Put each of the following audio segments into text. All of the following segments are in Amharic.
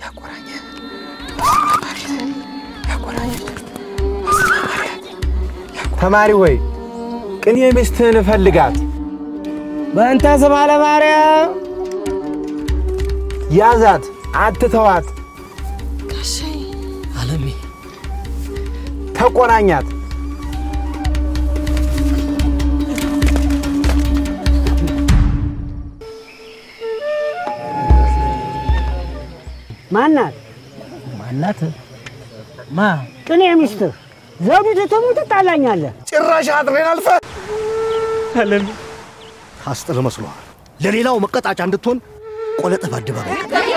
ተማሪ ወይ ቅኔ ሚስትህን እፈልጋት በእንተ ስማ ለማርያም ያዛት፣ አትተዋት፣ አለሜ ተቆናኛት። ማናት? ማናት? ማ ቅኔ ሚስትህ ዘውዲቱ ትሙት ትጣላኛለህ። ጭራሽ አጥሬን አልፈ አለሜ ታስጥል መስሎሃል። ለሌላው መቀጣጫ እንድትሆን ቆለጥህ በአደባባይ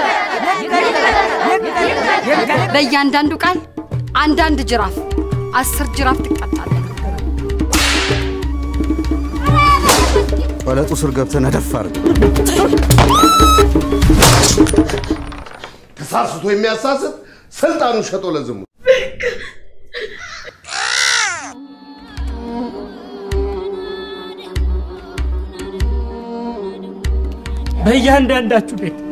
በእያንዳንዱ ቃል አንዳንድ ጅራፍ፣ አስር ጅራፍ ትቀጣለህ። ቆለጡ ስር ገብተህ ነደፍ አድርግ። ተሳስቶ የሚያሳስት ስልጣኑን ሸጦ ለዝሙት በእያንዳንዳችሁ ቤት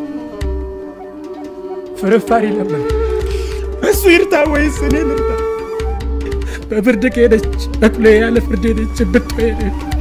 ፍርፋሪ ለምን እሱ ይርታ ወይስ እኔ ልርታ? በፍርድ ከሄደች በኩሌ ያለ ፍርድ ሄደች ብትሄደች